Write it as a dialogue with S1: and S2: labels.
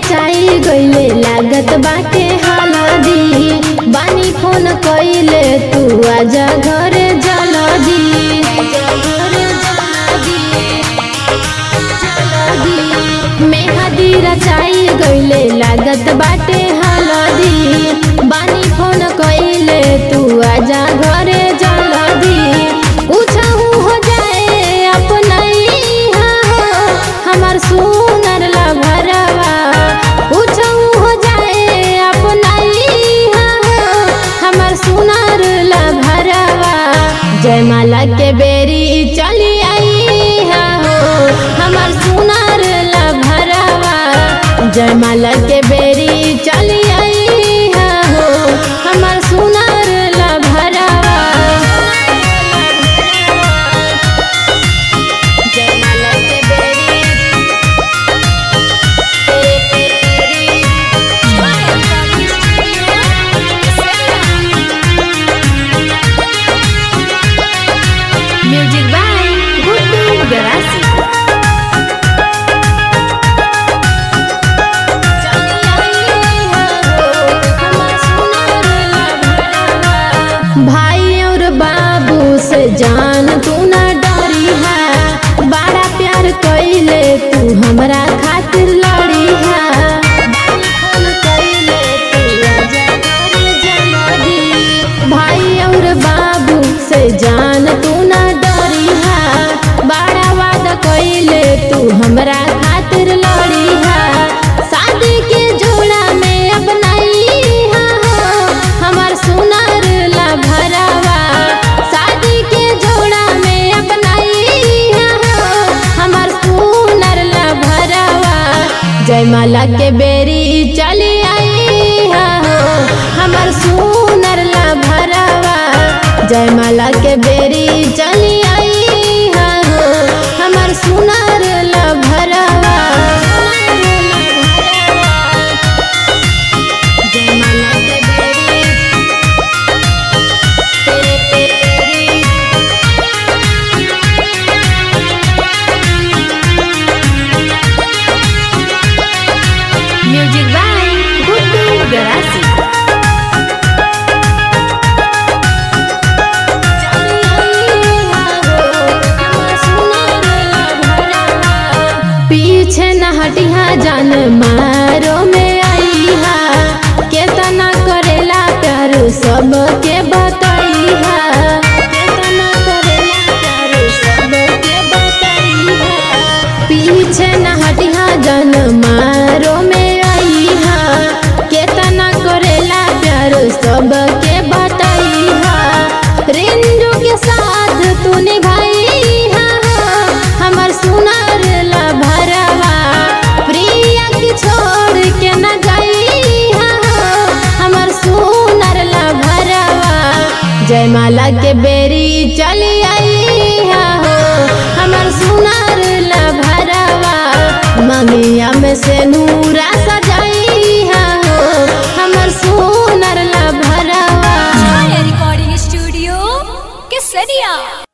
S1: रचाई गइले लागत बाटे हलदी बानी फोन कइले तू आजा घरे जल्दी मेहदी रचाई गइले लागत बाटे हलदी बानी फोन कइले तू आजा घरे जल्दी पूछहु हो जाए अपनैहा हो हमर सुनर लभरवा पूछहु हो जाए अपनैहा हो हमर सुनर लभरवा जयमाला के बेरी चली आई हो हमर सुनर लभरवा जयमाला के बेरी चली आई हो हमर सुनर लभरवा जयमाला के बेरी म्यूजिक बाय गुड्डू गरासी भाई और बाबू से जान तू ना डरी है बड़ा प्यार कैले तू हमरा खातिर लड़ी है भाई और बाबू से जान तू ना डरी है बड़ा वादा कैले तू हमरा खातिर लड़ी है शादी के जोड़ा में अपनाई है हमर सुनर ला भरावा शादी के जोड़ा में अपनाई है हमर सुनर ला भरावा जयमाला के बेरी चली आई हो हमर सुनर ला भरावा जयमाला के बेरी चली आई हो हमर सुनर ला भरावा जयमाला के बेरी म्यूजिक बाय गुड्डू गरासी पीछे न हटिहा जान मारो में आई हा केतना करेला प्यार सबके बतैहा केतना करेला प्यार सबके बतैहा पीछे न हटिहा जान मारो में आई हा केतना करेला प्यार सबके बतैहा रिंजू के साथ तू निभाई हा हमर सुनर ला भरवा प्रिया की छोड़ के न गई हा हमर सुनर ला भरवा जयमाला के बेरी चली आई हो हमर सुनर ला भरवा ममिया में से नूरा सजाई हो हमर सुनर ला भरवा
S2: रिकॉर्डिंग स्टूडियो केसरिया